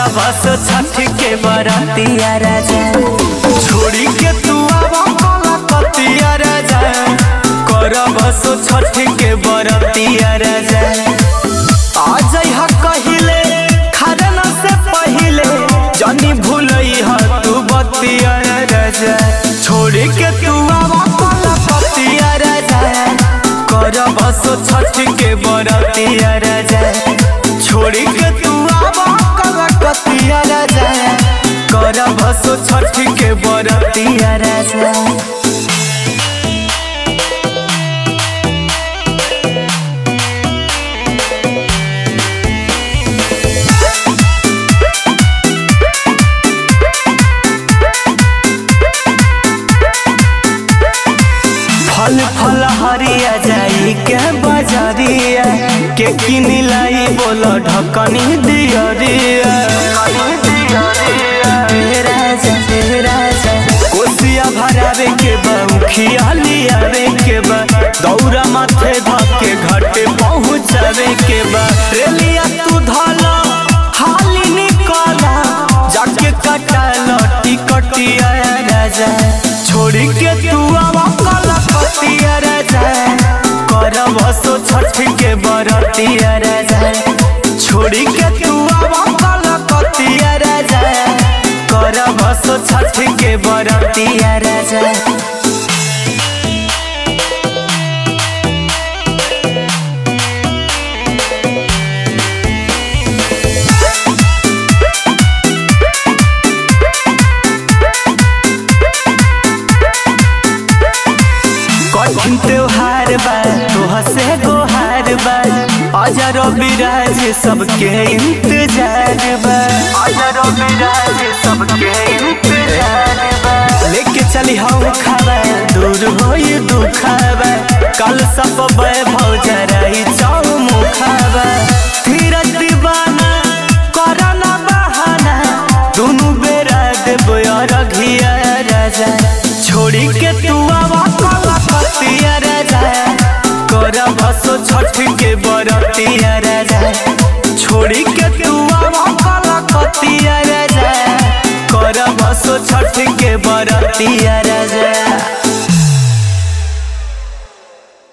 बस छठ के बरतिया राजा छोड़ी के तू आवा कला कतिया राजा कर बस छठ के बरतिया राजा आ जइहा कहिले खरना से पहिले जनी भूलई ह तू बतिया राजा छोड़ी के तू आवा कला कतिया राजा कर बस छठ के बरतिया राजा छोड़ी के तू आवा कला कतिया राजा कर बस छठ के बरतिया राजा फल फल हरिया जाई के बजरिया के किन लाई बोल ढकनी दियरिया हे राजा हे राजा कोसिया भरावे के बा उखिया लियावे के बा दौरा माथे धके घाटे पहुँचावे के बा रेलिया तू धला हाली निकला जाके कटाल टिकटिया राजा छोड़ी के तू आवा कला कतिया राजा कर बसो छठ के बरतिया राजा छोड़ी के तू आवा कला कतिया राजा कर बसो छठ के बरतिया राजा कठिन त्योहार बा तोह से गोहार बा अजर बिराज सबके इंतजार बा अजर बिराज सबके इंतजार बा लेके चली हम खावा दूर होई दुखावा कल सब वैभव जराई चौमु खावा धीरज दीवाना करना बहाना दुनु बेरा देबो अरघिया राजा छोड़ी के तू आवा कला कतिया राजा कर बसो छठ के बरतिया राजा छोड़ी के तू आवा कला कतिया राजा कर बसो छठ के बरतिया राजा